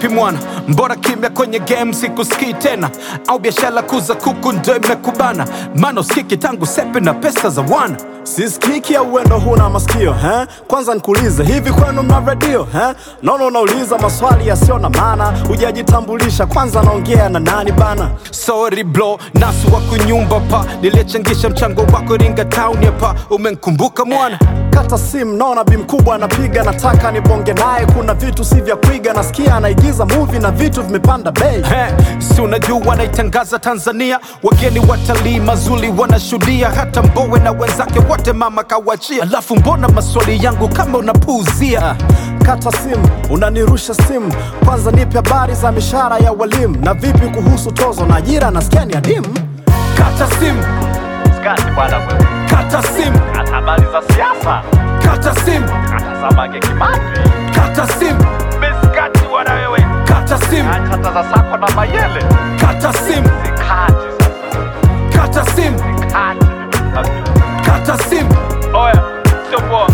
vipi mwana mbora kimya kwenye game sikusikii tena au biashara kuza kuku ndo imekubana maana usikiki tangu sepe na pesa za wana sisikiki au uendo huna masikio eh? Kwanza nikuulize hivi kwenu mna redio eh? Naona unauliza maswali yasiyo na maana, hujajitambulisha kwanza, naongea na nani bana? sorry bro nasu wa kunyumba pa niliyechangisha mchango wako ringa town hapa umenkumbuka mwana Kata simu, naona bi mkubwa anapiga, nataka nibonge naye, kuna vitu si vya kuiga, nasikia anaigiza movie na vitu vimepanda bei. He, si unajua wanaitangaza Tanzania, wageni watalii mazuri wanashuhudia, hata Mbowe na wenzake wote mama kawachia. Alafu mbona maswali yangu kama unapuuzia? Kata simu, unanirusha simu, kwanza nipe habari za mishahara ya walimu, na vipi kuhusu tozo na ajira, nasikia ni adimu. Kata simu, Skati bwana wewe, kata simu, hata habari za siasa, kata simu, hata za Mange Kimambi, kata simu, miskati bwana wewe, kata simu, hata za Sako na Mayele, kata simu, zikati sasa, kata simu, kati kata simu. oya, sio poa.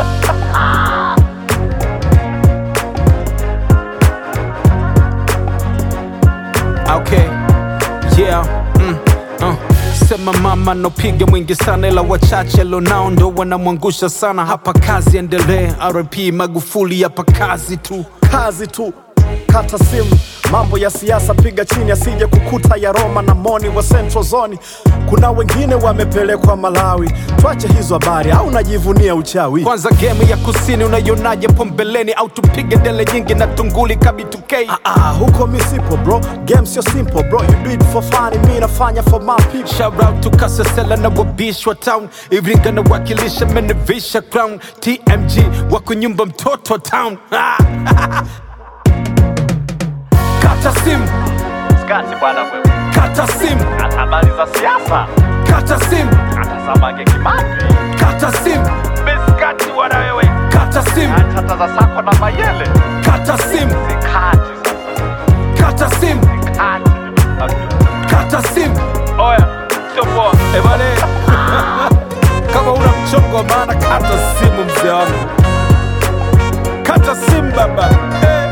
Okay, yeah, mm, uh. Sema mama nopiga mwingi sana, ila wachache lonao ndo wanamwangusha sana. Hapa kazi endelee, RP Magufuli, hapa kazi tu. kazi tu kata simu mambo ya siasa piga chini asije kukuta ya roma na moni wa central zone kuna wengine wamepelekwa malawi twache hizo habari au najivunia uchawi Kwanza game ya kusini unaionaje po mbeleni, au tupige dele nyingi na tunguli kabi2K? ah, ah, huko mi sipo bro game sio simple bro you do it for fun mi nafanya for my people Shout out to Kasasela na wabishwa town, Iringa na wakilisha menevisha crown, TMG wako nyumba mtoto town. Kata simu, Skati bwana wewe, kata simu, hata habari za siasa, kata simu, hata za Mange Kimambi, kata simu, miskati bwana wewe, kata simu, hata za Sako na Mayele, kata simu, zikati sasa, kata simu, kati kata simu. oya, sio poa. Ebane, kama una mchongo wa maana, kata simu mzee wangu, kata simu baba. Hey.